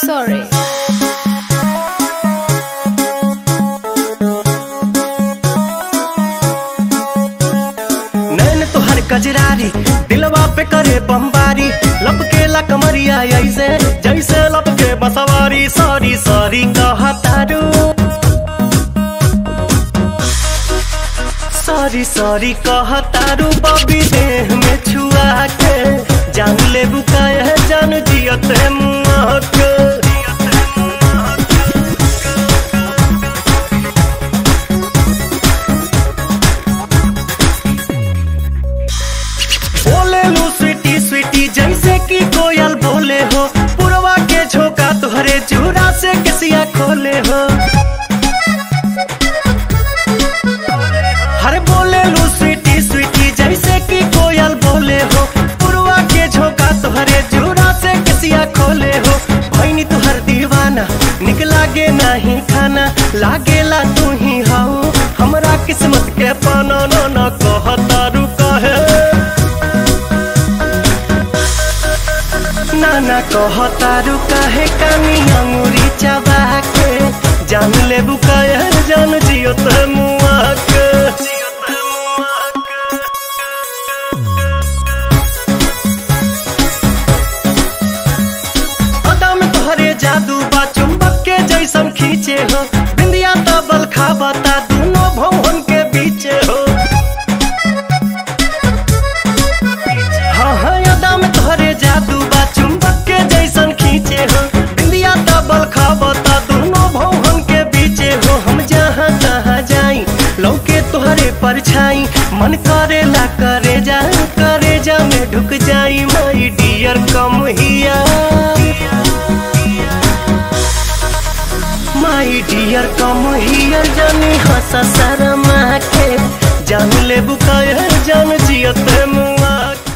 sorry. नैन तोहर कजरारी दिलवा पे करे बमबारी लपके कमरिया ऐसे जैसे लपके बसवारी सॉरी सॉरी कहतारू सॉरी सॉरी कहतारू बबी देह में छुआ के जान ले बुकाय है जान जियते मुआ के बोले लू स्वीटी स्वीटी जैसे कि कोयल बोले हो पुरवा के झोंका तुहरे चूड़ा से किसिया खोले हो हर बोले लू स्वीटी स्वीटी जैसे कि कोयल बोले हो पुरवा के झोंका तुहरे चूड़ा से किसिया खोले हो भैनी तुहर दीवाना निक लागे नहीं खाना लागेला तू ही हाउ हमरा किस्मत के पाना न न कहतारू कहे नाना कहतारू काहे कानी अंगूरी चबा के जान ले बुकायर जान जियो ते मुआ के अदा में तोहरे जादू बा चुंबक के जैसन खींचे हो बिंदिया तबल खाबता दोनों भवन के बीचे हो हाँ हाँ यादा में तोहरे जादू बा चुंबक के जैसन खींचे हो बिंदिया तबल खाबता दोनों भवन के बीचे हो हम जहाँ तहाँ जाई लौके तोहरे परछाई मन करेला करे जा करे जा में ढुक जाई माई डियर कम हिया माई डियर कम हियर जानी हंसा शर्मा के जान ले बुकायर जान जियते मुआ के